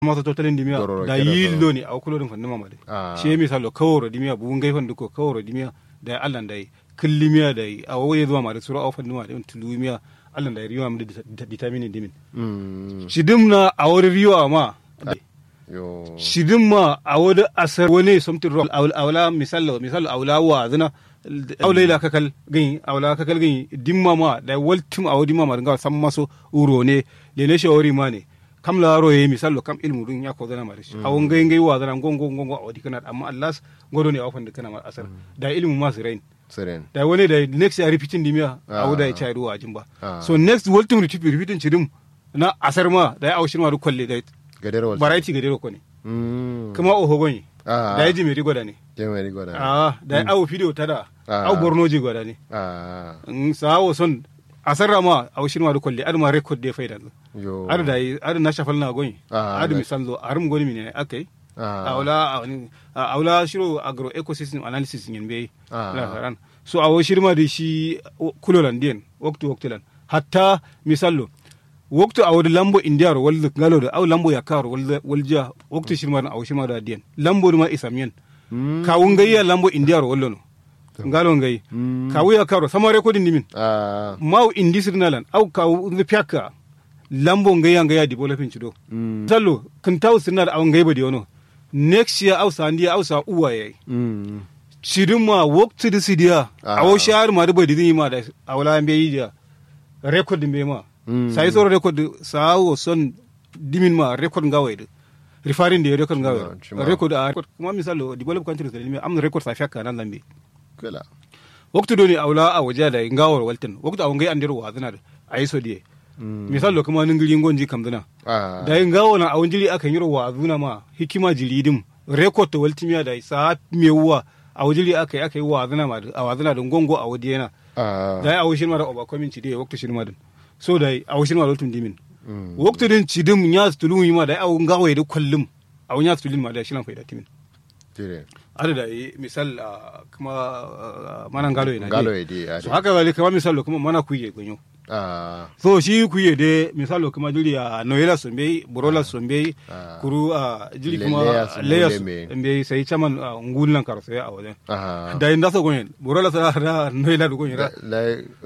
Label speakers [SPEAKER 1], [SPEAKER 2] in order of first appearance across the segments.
[SPEAKER 1] masa totalin dimiya
[SPEAKER 2] Dororo
[SPEAKER 1] da
[SPEAKER 2] kera
[SPEAKER 1] yillo
[SPEAKER 2] doro.
[SPEAKER 1] ne a kulodin fannin mamade
[SPEAKER 2] Ah.
[SPEAKER 1] shi misalo kaworo dimiya bugun gaifan duko kaworo dimiya da allan da killimiya da a waye zuwa ma da sura a fannin ma da tulumiya allan da riwa mu da vitamini dimin
[SPEAKER 2] Mm.
[SPEAKER 1] shidim na a wani riwa ma
[SPEAKER 2] yo
[SPEAKER 1] shidim ma a wani asar wani something wrong awla misalo misalo awla wa zina awla ila kakal gani awla kakal gani dimma ma da waltum a wadi ma ma nga sam maso uro ne le ne shawari ma ne kam la ro ye misalo kam ilmu dun ya ko zana ma dashi awon ngai ngai wa zana gongo gongo a wadi kana amma allas godo ne a wafan da kana ma asar da ilmu ma su rain
[SPEAKER 2] siren
[SPEAKER 1] da wani da next ya repeating dimiya
[SPEAKER 2] Ah.
[SPEAKER 1] a wuda ya chai ruwa jimba
[SPEAKER 2] Ah.
[SPEAKER 1] so next waltum repeat repeating chidim na asar ma da ya aushin ma du kwalle da
[SPEAKER 2] gadar wal
[SPEAKER 1] variety ga dero ko ne
[SPEAKER 2] mm
[SPEAKER 1] kuma o hogonyi
[SPEAKER 2] Ah.
[SPEAKER 1] da ya ji mai gwada ne
[SPEAKER 2] jemeri goda
[SPEAKER 1] ah da ya awo fidiyo tada
[SPEAKER 2] Ah.
[SPEAKER 1] awo borno ji gwada ne
[SPEAKER 2] ah
[SPEAKER 1] in sawo son asarra ma awo shirma du kwalle adu ma record de faida
[SPEAKER 2] yo
[SPEAKER 1] adu da yi- adu na shafal na gonyi
[SPEAKER 2] Ah,
[SPEAKER 1] adu
[SPEAKER 2] da-
[SPEAKER 1] misal zo arum goni mine akai
[SPEAKER 2] ah
[SPEAKER 1] awla awla shiro agro ecosystem analysis yin be
[SPEAKER 2] Ah.
[SPEAKER 1] la faran so awo shirma da shi kulolan den waktu waktulan hatta misallo waktu awo lambo india ro walde ngalo da aw lambo yakar walde walja waktu shirma awo shirma da den lambo ma isamiyan
[SPEAKER 2] Mm.
[SPEAKER 1] kawun gayya lambo india ro wallo no ngalo ngay
[SPEAKER 2] Mm.
[SPEAKER 1] kawu ya karo sama recording dimin
[SPEAKER 2] ah
[SPEAKER 1] maw indi sirnalan aw kawu ngi pyaka lambo ngayya ngayya developing chido
[SPEAKER 2] mm
[SPEAKER 1] sallo kun taw sirnar aw ngay badi wono next year aw sandiya aw sa uwa yayi
[SPEAKER 2] mm
[SPEAKER 1] sidin ma waktu di sidiya
[SPEAKER 2] Ah.
[SPEAKER 1] awo shahar ma da badi din ma da awla mbe yi da record mbe ma
[SPEAKER 2] Mm.
[SPEAKER 1] sai soro record sawo son dimin ma record ngawai da referring da record ngawai
[SPEAKER 2] Shima, shima.
[SPEAKER 1] record a record kuma misalo develop countries da am record sa fyaka nan lambe
[SPEAKER 2] kala
[SPEAKER 1] waktu doni awla a waje da ngawar waltin waktu awon gai andiro wa zana da ayi so die
[SPEAKER 2] mm
[SPEAKER 1] misal lo kuma ningiri ngonji kam zana
[SPEAKER 2] ah
[SPEAKER 1] da ngawo na awon jiri akan yiro wa zuna ma hikima jiri dim record to waltimiya da sa mewa a wajiri aka yi aka yi wa zana ma da- a wa zana da ngongo a wadi yana
[SPEAKER 2] ah
[SPEAKER 1] da awo shin ma da oba komin ci die waktu shin ma din so da awo shin ma lotun dimin
[SPEAKER 2] mm
[SPEAKER 1] waktu din ci dim nya stulu ma da awo ngawo da kullum awo nya stulu ma da shi lan faida timin
[SPEAKER 2] tire
[SPEAKER 1] ada da yi misal ah, kuma ah, mana ngalo yana
[SPEAKER 2] ngalo
[SPEAKER 1] die.
[SPEAKER 2] edi ade
[SPEAKER 1] so haka zalika kama misalo kuma mana kuye gonyo
[SPEAKER 2] ah
[SPEAKER 1] so shi kuye de misalo kuma jiri a noela sombe borola sombe
[SPEAKER 2] Ah.
[SPEAKER 1] kuru a jiri
[SPEAKER 2] Le-
[SPEAKER 1] kuma
[SPEAKER 2] layers,
[SPEAKER 1] layers
[SPEAKER 2] mule me.
[SPEAKER 1] mbe sai chaman ngulnan kar sai a wajen
[SPEAKER 2] ah
[SPEAKER 1] da inda so gonyen borola sa da noela du gonyen ra
[SPEAKER 2] la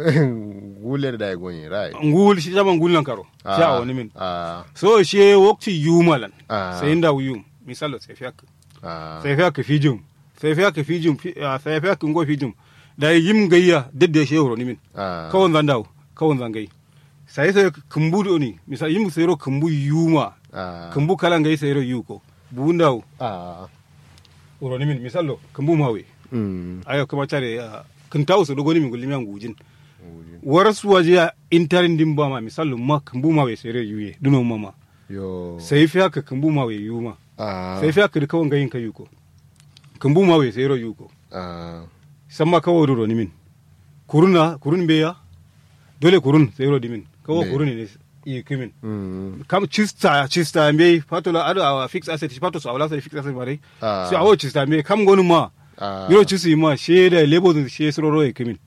[SPEAKER 2] gule da gonyi right
[SPEAKER 1] ngul shi chaman ngulnan karo shi a wani min
[SPEAKER 2] ah
[SPEAKER 1] so shi wakti yumalan
[SPEAKER 2] Ah.
[SPEAKER 1] sai inda yum misalo sai fiyak
[SPEAKER 2] ah
[SPEAKER 1] sai fiyak fijum sai fiyak fijum fi- ah, sai fiyak ngo fijum da yim gayya dedde shi horo ni min
[SPEAKER 2] ah
[SPEAKER 1] kawon zan dawo kawon zan gai sai sai kumbu do ni misal yim sayro kumbu yuma
[SPEAKER 2] ah
[SPEAKER 1] kumbu kala ngai sayro yuko bu dawo
[SPEAKER 2] ah
[SPEAKER 1] uro ni min misal lo kumbu mawe
[SPEAKER 2] mm
[SPEAKER 1] ayo kuma tare kun tawo su dogo ni min gulmi an gujin waras waje intarin din ba ma misal lo ma kumbu mawe sayro yuye duno mama
[SPEAKER 2] yo
[SPEAKER 1] sai fi haka kumbu mawe yuma
[SPEAKER 2] ah
[SPEAKER 1] sai fi haka da kawon gayin ka yuko kumbu mawe sayro yuko
[SPEAKER 2] ah
[SPEAKER 1] samma kawo uro ni min kuruna kurun beya dole kurun sayro di min kawo
[SPEAKER 2] Be.
[SPEAKER 1] kurun ne yi kimin
[SPEAKER 2] mm
[SPEAKER 1] kam chista chista mbe patola ado awa fix asset pato so awla so fix asset mare
[SPEAKER 2] Ah.
[SPEAKER 1] so awo chista mbe kam gonu ma
[SPEAKER 2] ah
[SPEAKER 1] yoro chisi ma she da lebo dun she soro ro ekimin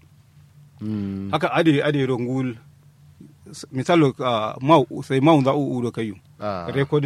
[SPEAKER 2] mm
[SPEAKER 1] haka ade ade ro ngul misalo ah, ma sai ma unda u u do kayu
[SPEAKER 2] ah
[SPEAKER 1] record